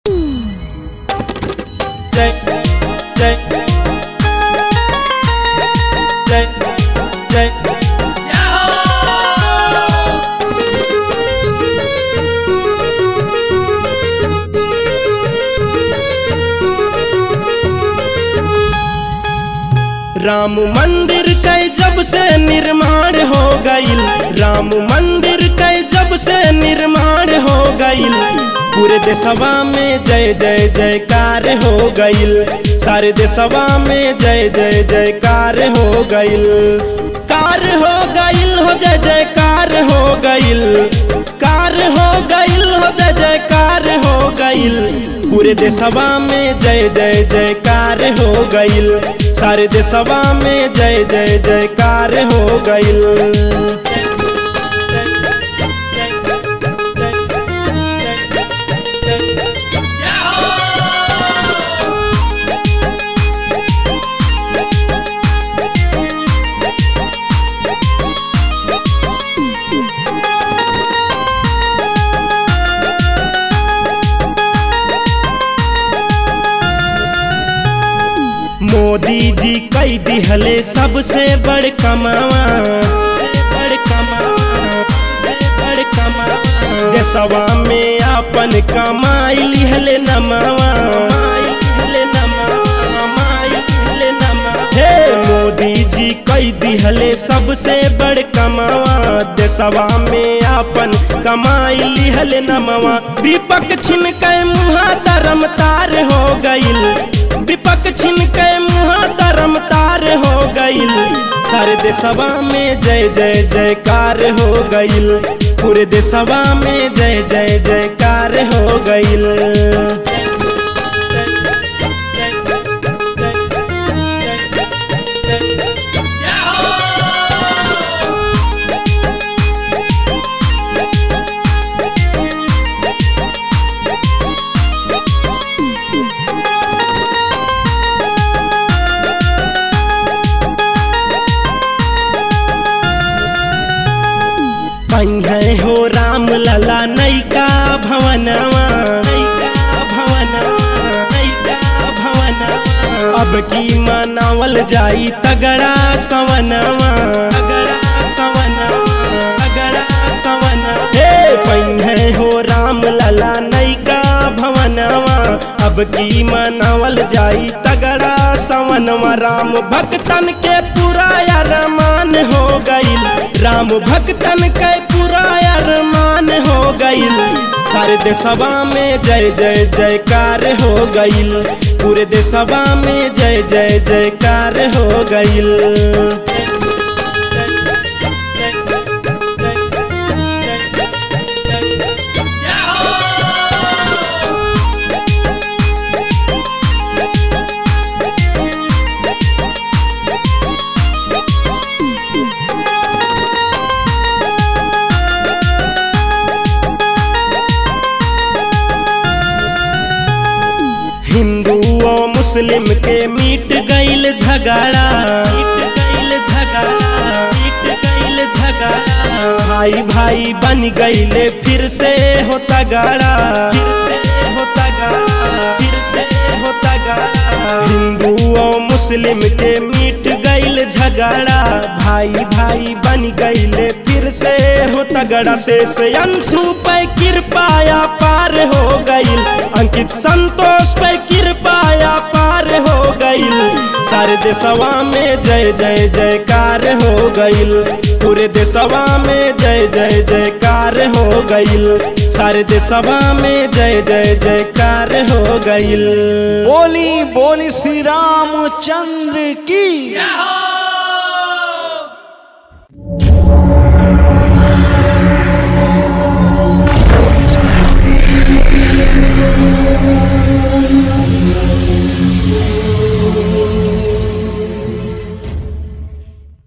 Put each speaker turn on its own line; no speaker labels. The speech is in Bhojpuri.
जय जय जय जय राम मंदिर के जब से निर्माण हो गईल राम मंदिर के जब से निर्माण हो गईल पूरे देशवा में जय जय जयकार हो गईल सारे देशवा में जय जय जयकार हो गईल कार हो गईल हो जय जयकार हो गईल कार हो गईल हो जय जयकार हो गईल पूरे देशवा में जय जय जयकार हो गईल सारे देशवा में जय जय जयकार हो गईल मोदी जी कई दिहले सबसे बड़ कमावा बड़ कमावा बड़ कमावा देशवा में अपन कमाई लिहले नमावा लिहले नमावा लिहले नमावा हे मोदी जी कई दिहले सबसे बड़ कमावा देशवा में अपन कमाई लिहले नमावा दीपक छिन के मुहा धर्म तार हो गईल दीपक छिन के मुहा धर्म तार हो गईल सारे देशवा में जय जय जयकार हो गईल पूरे देशवा में जय जय जयकार हो गईल पंगे हो राम लला नैका भवनवा नैका भवनवा नैका भवनवा अब की मनावल जाई तगड़ा सवनवा तगड़ा सवनवा तगड़ा सवनवा हे पंगे हो राम लला नैका भवनवा अब की मनावल जाई तगड़ा सवनवा राम भक्तन के पूरा अरमान हो गईल राम भक्तन के पूरा अरमान हो गईल सारे देशवा में जय जय जयकार हो गईल पूरे देशवा में जय जय जयकार हो गईल हिंदू और मुस्लिम के मीट गईल झगड़ा मीट गईल झगड़ा मीट गईल झगड़ा भाई भाई बन गईले फिर से होता गाड़ा फिर से होता गाड़ा फिर से होता गाड़ा हिंदू और मुस्लिम के मीट गईल झगड़ा भाई भाई बन गईले फिर से होता गड़ा से से अंशु पे कृपाया पार हो गईल अंकित संतोष पे कृपाया पार हो गईल सारे देशवा में जय जय जयकार हो गईल पूरे देशवा में जय जय जयकार हो गईल सारे देशवा में जय जय जयकार हो गईल
बोली बोली श्री रामचंद्र की